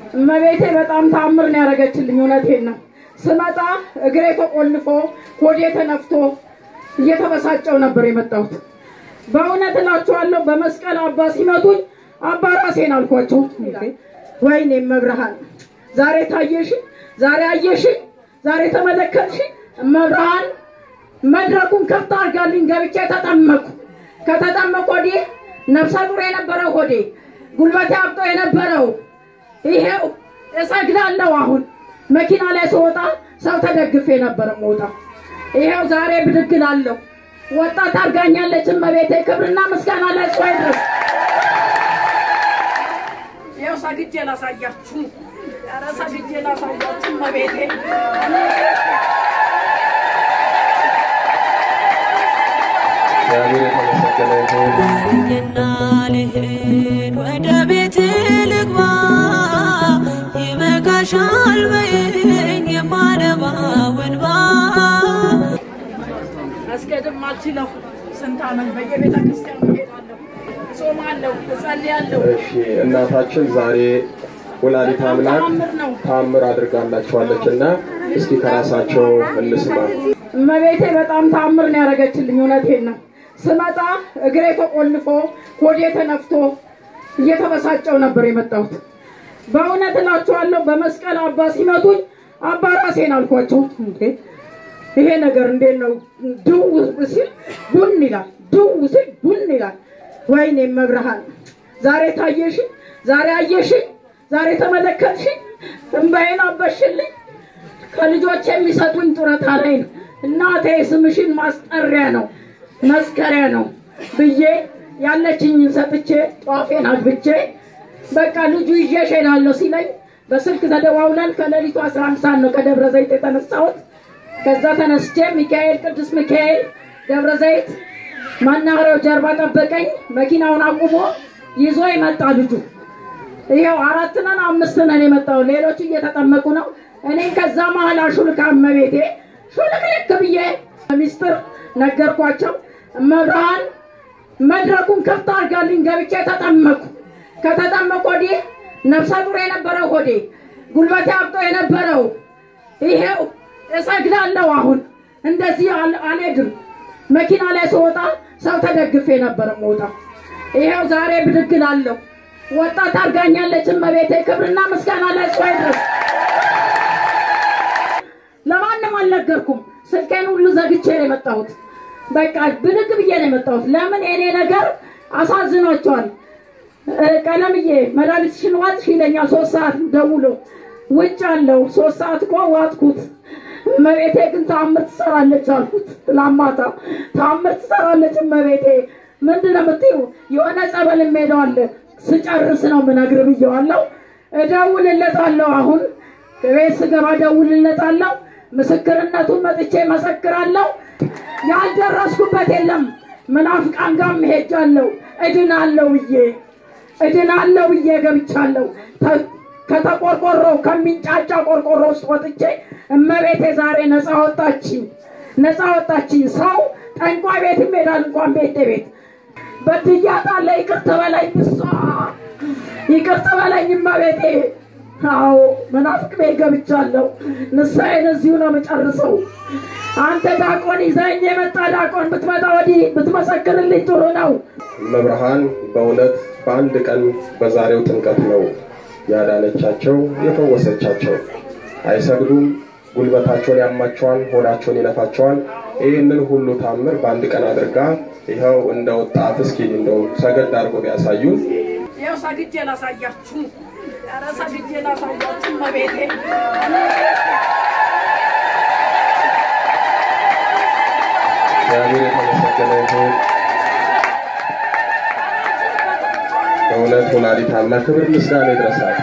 እመቤቴ በጣም ታምር ነው ያደረገችልኝ። እውነቴን ነው። ስመጣ እግሬ ተቆልፎ ሆዴ ተነፍቶ እየተበሳጨው ነበር የመጣሁት። በእውነት እላችኋለሁ በመስቀል አባ ሲመቱኝ አባ ራሴን አልኳቸው። ወይኔ መብርሃን ዛሬ ታየሽ፣ ዛሬ አየሽ፣ ዛሬ ተመለከትሽ። መብርሃን መድረኩን ከፍታ አድርጋልኝ ገብቼ ተጠመኩ። ከተጠመቁ ወዲህ ነፍሰ ጡር የነበረው ሆዴ ጉልበቴ አብጦ የነበረው ይሄው እሰግዳለሁ። አሁን መኪና ላይ ስወጣ ሰው ተደግፌ ነበር የምወጣ። ይሄው ዛሬ ብድግ እላለሁ። ወጣት አድርጋኛለች እመቤቴ። ክብርና ምስጋና ለእሷ ይድረስ። ይኸው ሰግጄ ላሳያችሁ፣ ኧረ ሰግጄ ላሳያችሁ እመቤቴ። እግዚአብሔር የተመሰገነ ይሁን። ልኝና ልሂድ ወደ ቤት ልግባ ይበቃሻል በይኝ የማነባው እንባ መስገድም አልችለው ስንት ዓመት በየቤተ ክርስቲያኑ እሄዳለሁ፣ እጾማለሁ፣ እጸልያለሁ። እሺ እናታችን ዛሬ ወላዲተ አምላክ ታምር አድርጋላችኋለች እና እስኪ ከራሳቸው እንስማ። እመቤቴ በጣም ታምር ነው ያደረገችልኝ። እውነቴን ነው። ስመጣ እግሬ ተቆልፎ ሆዴ ተነፍቶ እየተበሳጨው ነበር የመጣሁት። በእውነት እላችኋለሁ በመስቀል አባ ሲመቱኝ አባ ራሴን አልኳቸው። እንዴ ይሄ ነገር እንዴት ነው? ድው ሲል ቡን ይላል፣ ድው ሲል ቡን ይላል። ወይኔ መብርሃን ዛሬ ታየሽ፣ ዛሬ አየሽ፣ ዛሬ ተመለከትሽ፣ እንባዬን አበሽልኝ። ከልጆች የሚሰጡኝ ጡረታ ላይ ነው። እናቴ ስምሽን ማስጠሪያ ነው መስከሪያ ነው ብዬ ያለችኝን ሰጥቼ ጧፌን አግብቼ በቃ ልጁ ይዤሽ እሄዳለሁ ሲለኝ በስልክ ተደዋውለን ከሌሊቱ 11 ሰዓት ነው ከደብረ ዘይት የተነሳሁት። ከዛ ተነስቼ ሚካኤል ቅዱስ ሚካኤል ደብረ ዘይት መናኸሪያው ጀርባ ጠበቀኝ። መኪናውን አቁሞ ይዞ ይመጣ ልጁ። ይኸው አራት ነን አምስት ነን የመጣው ሌሎቹ እየተጠመቁ ነው። እኔን ከዛ መሀል አሹልካ እመቤቴ ሹልክልክ ብዬ ሚስጥር ነገርኳቸው። መብርሃን መድረኩን ከፍታ አድርጋልኝ ገብቼ ተጠመኩ። ከተጠመቁ ወዲህ ነፍሰ ጡር የነበረው ሆዴ ጉልበቴ አብጦ የነበረው ይሄው እሰግዳለሁ። አሁን እንደዚህ አል- አልሄድም። መኪና ላይ ስወጣ ሰው ተደግፌ ነበር የምወጣ። ይሄው ዛሬ ብድግ እላለሁ። ወጣት አድርጋኛለች እመቤቴ። ክብርና ምስጋና ለእሷ ይድረስ። ለማንም አልነገርኩም። ስልኬን ሁሉ ዘግቼ ነው የመጣሁት። በቃ ብድግ ብዬ ነው የመጣሁት። ለምን የኔ ነገር አሳዝኗቸዋል። እ፣ ቀለምዬ መድኃኒትሽን ዋጥሽ ይለኛል። ሶስት ሰዓት ደውሎ ውጭ አለው። ሶስት ሰዓት እኮ ዋጥኩት። እመቤቴ ግን ታምር ትሰራለች አልኩት። ላማታ ታምር ትሰራለች እመቤቴ። ምንድን ነው የምትይው? የሆነ ጸበል እምሄደዋለ ስጨርስ ነው ምነግር ብየዋለሁ። እደውልለታለሁ አሁን ቤት ስገባ እደውልለታለሁ። ምስክርነቱን መጥቼ መሰክራለሁ። ያልደረስኩበት የለም። ምናፍቃን ጋርም ሄጃለሁ። እድናለሁ ብዬ እድናለሁ ብዬ ገብቻለሁ። ተ- ከተቆርቆሮ ከሚንጫጫ ቆርቆሮ ውስጥ ወጥቼ እመቤቴ ዛሬ ነፃ ወጣችኝ፣ ነፃ ወጣችኝ። ሰው ጠንቋይ ቤት ይሄዳል እንኳን ቤት ቤት በድያታለሁ። ይቅር ትበለኝ ብሷ ይቅር ትበለኝ እመቤቴ። አዎ መናፍቅ ቤት ገብቻለሁ። ንስሐዬን እዚሁ ነው የምጨርሰው። አንተ ዳቆን ይዘኝ የመጣ ዳቆን ብትመጣ ወዲህ ብትመሰክርልኝ ጥሩ ነው። መብርሃን በእውነት በአንድ ቀን በዛሬው ጥምቀት ነው ያዳነቻቸው የፈወሰቻቸው። አይሰግዱም፣ ጉልበታቸውን ያማቸዋል፣ ሆዳቸውን ይነፋቸዋል። ይህንን ሁሉ ታምር በአንድ ቀን አድርጋ ይኸው እንደ ወጣት እስኪ እንደው ሰገድ አድርጎ ቢያሳዩን ይኸው ሰግጄ ላሳያችሁ፣ ኧረ ሰግጄ ላሳያችሁ እመቤቴ። እግዚአብሔር የተመሰገነ ይሁን። በእውነት ወላዲተ አምላክ ክብር ምስጋና ይድረሳል።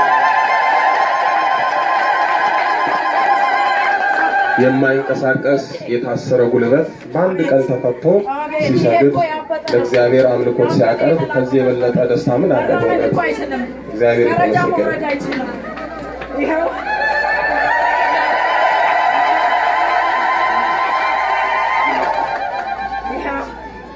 የማይንቀሳቀስ የታሰረ ጉልበት በአንድ ቀን ተፈቶ ሲሰግድ ለእግዚአብሔር አምልኮት ሲያቀርብ ከዚህ የበለጠ ደስታ ምን አለ? መሄድ በእውነት እኮ አይችልም። እግዚአብሔር ደረጃ የተመሰገነ መውረድ አይችልም። ይኸው ይኸው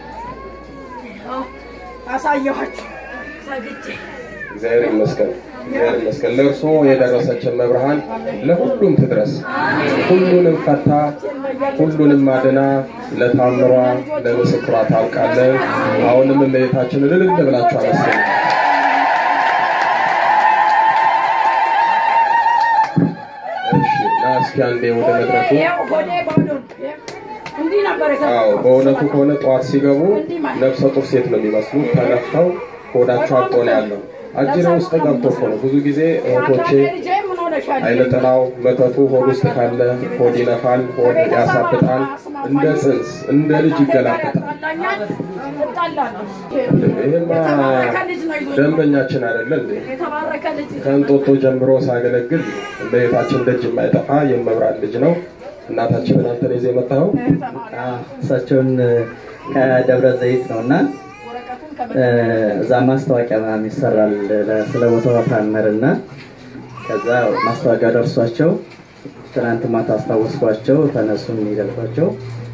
ይኸው አሳየኋችሁ ሰግጄ እግዚአብሔር ይመስገን። እግዚአብሔር ይመስገን። ለእርስዎ የደረሰችን መብርሃን ለሁሉም ትድረስ። ሁሉንም ፈታ፣ ሁሉንም አድና፣ ለታምሯ ለምስክሯ ታውቃለን። አሁንም እመቤታችንን እልል ብላችሁ አመስግኑ። እሺ፣ እና እስኪ አንዴ ወደ መድረኩ ይኸው ሆዴ ባዶ ነው። እንዲህ ነበር አዎ የሰራሁት። በእውነቱ ከሆነ ጠዋት ሲገቡ ነፍሰ ጡር ሴት ነው የሚመስሉት። ተነፍተው ሆዳቸው አብጦ ነው ያለው። አጅሬ ውስጥ ገብቶ እኮ ነው ብዙ ጊዜ እህቶቼ ልጄ ምን ሆነሻል? አይነ ጥላው መተቱ ሆድ ውስጥ ካለ ሆድ ይነፋል፣ ሆድ ያሳብጣል፣ እንደ ጽንስ እንደ ልጅ ይገላበጣል። ያጣላኛል፣ እጣላለሁ። ይህማ የተባረከ ልጅ ነው ይዞ ደንበኛችን አይደለ እንዴ? የተባረከ ልጅ ከእንጦጦ ጀምሮ ሳገለግል በቤታችን ደጅ የማይጠፋ የመብራት ልጅ ነው። እናታችንን አንተን ይዘህ የመጣኸው እሳቸውን ከደብረ ዘይት ነው እና እዛ ማስታወቂያ ምናምን ይሰራል ለ- ስለ ቦታው ታምር እና ከዛ ማስታወቂያ ደርሷቸው ትናንት ማታ አስታወስኳቸው ተነሱ የሚገልጿቸው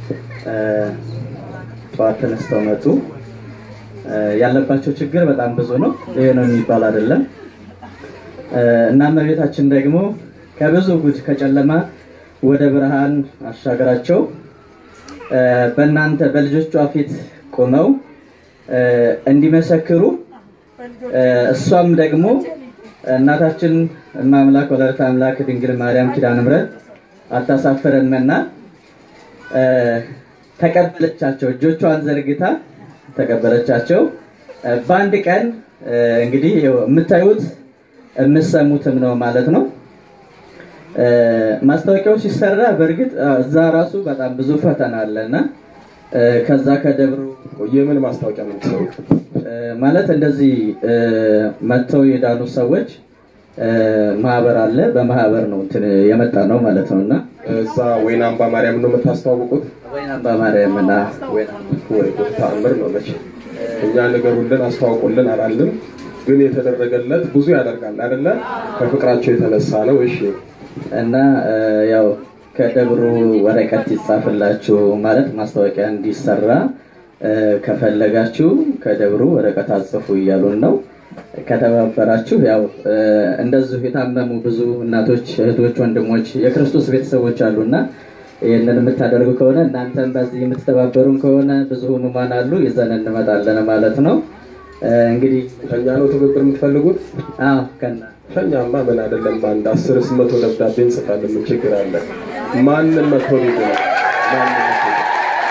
ጠዋት ተነስተው መጡ። እ፣ ያለባቸው ችግር በጣም ብዙ ነው። ይሄ ነው የሚባል አይደለም። እ፣ እና እመቤታችን ደግሞ ከብዙ ጉድ ከጨለማ ወደ ብርሃን አሻገራቸው እ፣ በእናንተ በልጆቿ ፊት ቆመው እ፣ እንዲመሰክሩ እ፣ እሷም ደግሞ እናታችን እመ አምላክ ወላዲተ አምላክ ድንግል ማርያም ኪዳነ ምሕረት አታሳፍረንምና እ፣ ተቀበለቻቸው። እጆቿን ዘርግታ ተቀበለቻቸው። እ፣ በአንድ ቀን እ፣ እንግዲህ ይኸው የምታዩት የምትሰሙትም ነው ማለት ነው። እ፣ ማስታወቂያው ሲሰራ በእርግጥ አ፣ እዛ ራሱ በጣም ብዙ ፈተና አለና እ፣ ከዛ ከደብሩ የምን ማስታወቂያ ነው የምትሰሩት? እ፣ ማለት እንደዚህ እ፣ መጥተው የዳኑ ሰዎች እ፣ ማህበር አለ። በማህበር ነው እንትን የመጣ ነው ማለት ነው እና እዛ ወይን አምባ ማርያም ነው የምታስተዋውቁት? ወይን አምባ ማርያም እና ወይን ወይ ጉድ ተአምር ነው መቼ እኛ ንገሩልን አስተዋውቁልን አላልንም፣ ግን የተደረገለት ብዙ ያደርጋል አይደለ? ከፍቅራቸው የተነሳ ነው። እሺ እና እ፣ ያው ከደብሩ ወረቀት ይጻፍላችሁ ማለት ማስታወቂያ እንዲሰራ እ፣ ከፈለጋችሁ ከደብሩ ወረቀት አጽፉ እያሉን ነው። ከተባበራችሁ ያው እ፣ እንደዚሁ የታመሙ ብዙ እናቶች፣ እህቶች፣ ወንድሞች የክርስቶስ ቤተሰቦች አሉና ይህንን የምታደርጉ ከሆነ እናንተም በዚህ የምትተባበሩን ከሆነ ብዙ ህሙማን አሉ ይዘን እንመጣለን ማለት ነው። እ፣ እንግዲህ ከኛ ነው ትብብር የምትፈልጉት? አዎ ከና ከኛማ ምን አይደለም፣ አንድ አስርስ መቶ ደብዳቤ እንጽፋለን። ምን ችግር አለ? ማንም መቶ ሊድ ነው ማንም መቶ ሊድ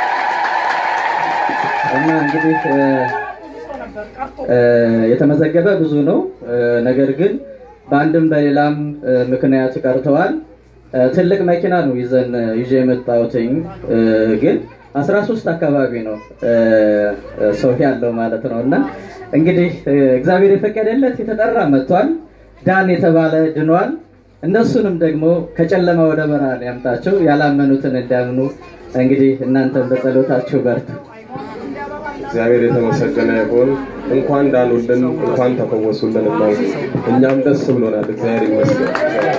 እና እንግዲህ እ፣ እ፣ የተመዘገበ ብዙ ነው። እ፣ ነገር ግን በአንድም በሌላም እ፣ ምክንያት ቀርተዋል። እ፣ ትልቅ መኪና ነው ይዘን ይዤ የመጣሁትኝ እ፣ ግን 13 አካባቢ ነው እ፣ እ፣ ሰው ያለው ማለት ነው። እና እንግዲህ እ፣ እግዚአብሔር የፈቀደለት የተጠራ መጥቷል። ዳን የተባለ ድኗል። እነሱንም ደግሞ ከጨለማ ወደ ብርሃን ያምጣቸው። ያላመኑትን እንዲያምኑ እንግዲህ እናንተን በጸሎታችሁ በርቱ። እግዚአብሔር የተመሰገነ ይሁን። እንኳን ዳኑልን፣ እንኳን ተፈወሱልን ነው። እኛም ደስ ብሎናል። እግዚአብሔር ይመስገን።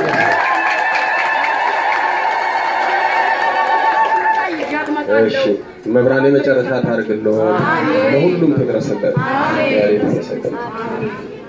እሺ መብራን የመጨረሻ ታርግልዎ፣ ለሁሉም ትድረስለት። እግዚአብሔር የተመሰገነ ይሁን።